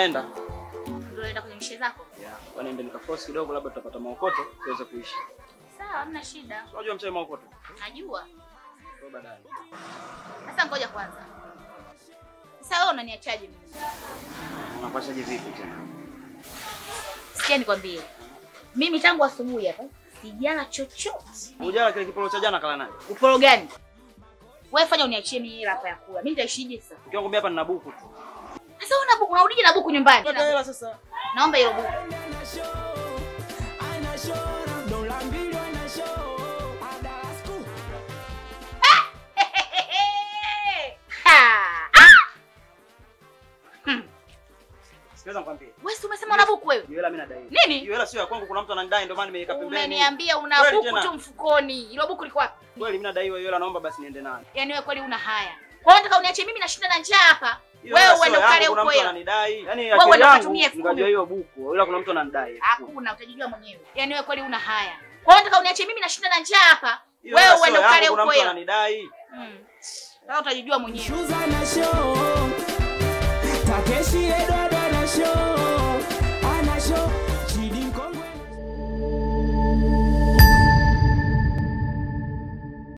naenda. Ndio unaenda kwenye mishe zako? Yeah. Kwa niende nikaforce kidogo labda tutapata maokoto tuweze kuishi. Sawa, hamna shida. Unajua mchai maokoto? Najua. Kwa baadaye. Sasa ngoja kwanza. Sasa wewe unaniachaje mimi? Unapachaje vipi tena? Sikia nikwambie. Mimi tangu asubuhi hapa sijala chochote. Ujala kile kipolo cha jana kala naye. Uporo gani? Wewe fanya uniachie mimi hela hapa ya kula. Mimi nitaishije sasa? Ukiongea hapa nina buku tu. Sasa una buku unarudije na buku nyumbani? Pata hela sasa. Naomba hilo buku. Ha! Ah! Hmm. Sikiliza nikwambie. Wewe si umesema una buku wewe? Hiyo hela mimi nadai. Nini? Hiyo hela sio ya kwangu, kuna mtu ananidai ndio maana nimeiweka pembeni. Umeniambia una Kweli buku tena. tu mfukoni. Hilo buku liko wapi? Kweli mimi nadaiwa hiyo hela, naomba basi niende nayo. Yaani wewe kweli una haya. Kwa hiyo nataka uniachie mimi nashinda na njaa hapa. Hiyo Wewe hela sio uende yangu, ukale kuna huko mtu hela. ananidai. Yaani Wewe akili uende yangu ukatumie elfu kumi. ngajua hiyo buku, ila kuna mtu ananidai. Hakuna, utajijua mwenyewe. Yaani wewe kweli una haya. Kwa hiyo nataka uniachie mimi nashinda na njaa hapa. Hiyo Wewe hela sio uende ukale yangu, kuna huko mtu hela. ananidai. Mm. Sasa utajijua mwenyewe. Takeshi Edo